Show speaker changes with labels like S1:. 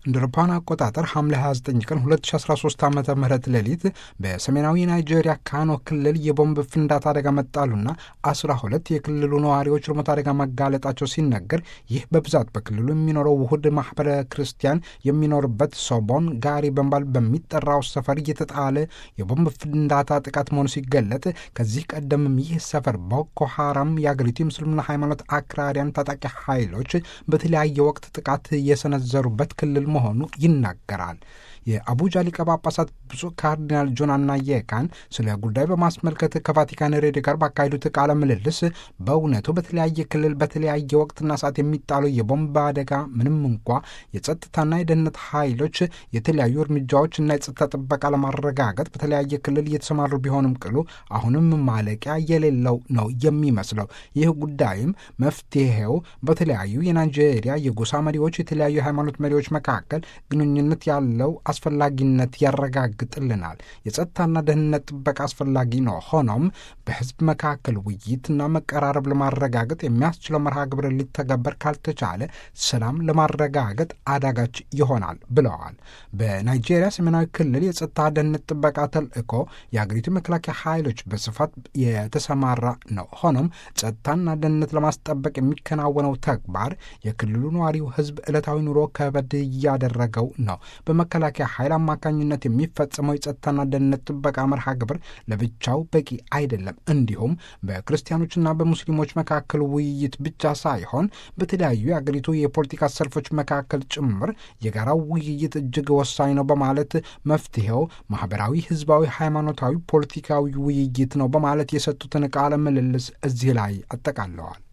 S1: እንደ አውሮፓውያን አቆጣጠር ሐምሌ 29 ቀን 2013 ዓ ም ሌሊት በሰሜናዊ ናይጄሪያ ካኖ ክልል የቦምብ ፍንዳታ አደጋ መጣሉና 12 የክልሉ ነዋሪዎች ለሞት አደጋ መጋለጣቸው ሲነገር ይህ በብዛት በክልሉ የሚኖረው ውሁድ ማህበረ ክርስቲያን የሚኖርበት ሶቦን ጋሪ በመባል በሚጠራው ሰፈር የተጣለ የቦምብ ፍንዳታ ጥቃት መሆኑ ሲገለጥ ከዚህ ቀደምም ይህ ሰፈር ቦኮ ሐራም የአገሪቱ የምስልምና ሃይማኖት አክራሪያን ታጣቂ ኃይሎች በተለያየ ወቅት ጥቃት የሰነዘሩበት ክልል መሆኑ ይናገራል። የአቡጃ ሊቀ ጳጳሳት ብፁዕ ካርዲናል ጆን አናየካን ስለ ጉዳዩ በማስመልከት ከቫቲካን ሬዲዮ ጋር ባካሄዱት ቃለ ምልልስ በእውነቱ በተለያየ ክልል በተለያየ ወቅትና ሰዓት የሚጣለው የቦምብ አደጋ ምንም እንኳ የጸጥታና የደህንነት ኃይሎች የተለያዩ እርምጃዎች እና የጸጥታ ጥበቃ ለማረጋገጥ በተለያየ ክልል እየተሰማሩ ቢሆንም ቅሉ አሁንም ማለቂያ የሌለው ነው የሚመስለው። ይህ ጉዳይም መፍትሄው በተለያዩ የናይጄሪያ የጎሳ መሪዎች፣ የተለያዩ የሃይማኖት መሪዎች መካከል ግንኙነት ያለው አስፈላጊነት ያረጋግጥልናል። የጸጥታና ደህንነት ጥበቃ አስፈላጊ ነው። ሆኖም በህዝብ መካከል ውይይትና መቀራረብ ለማረጋገጥ የሚያስችለው መርሃ ግብር ሊተገበር ካልተቻለ ሰላም ለማረጋገጥ አዳጋች ይሆናል ብለዋል። በናይጄሪያ ሰሜናዊ ክልል የጸጥታ ደህንነት ጥበቃ ተልእኮ የአገሪቱ መከላከያ ኃይሎች በስፋት የተሰማራ ነው። ሆኖም ጸጥታና ደህንነት ለማስጠበቅ የሚከናወነው ተግባር የክልሉ ነዋሪው ህዝብ ዕለታዊ ኑሮ ከበድ እያደረገው ነው። በመከላከያ ኃይል አማካኝነት የሚፈጸመው የጸጥታና ደህንነት ጥበቃ መርሃ ግብር ለብቻው በቂ አይደለም። እንዲሁም በክርስቲያኖችና በሙስሊሞች መካከል ውይይት ብቻ ሳይሆን በተለያዩ የአገሪቱ የፖለቲካ ሰልፎች መካከል ጭምር የጋራው ውይይት እጅግ ወሳኝ ነው በማለት መፍትሄው ማህበራዊ፣ ህዝባዊ፣ ሃይማኖታዊ፣ ፖለቲካዊ ውይይት ነው በማለት የሰጡትን ቃለ ምልልስ እዚህ ላይ አጠቃለዋል።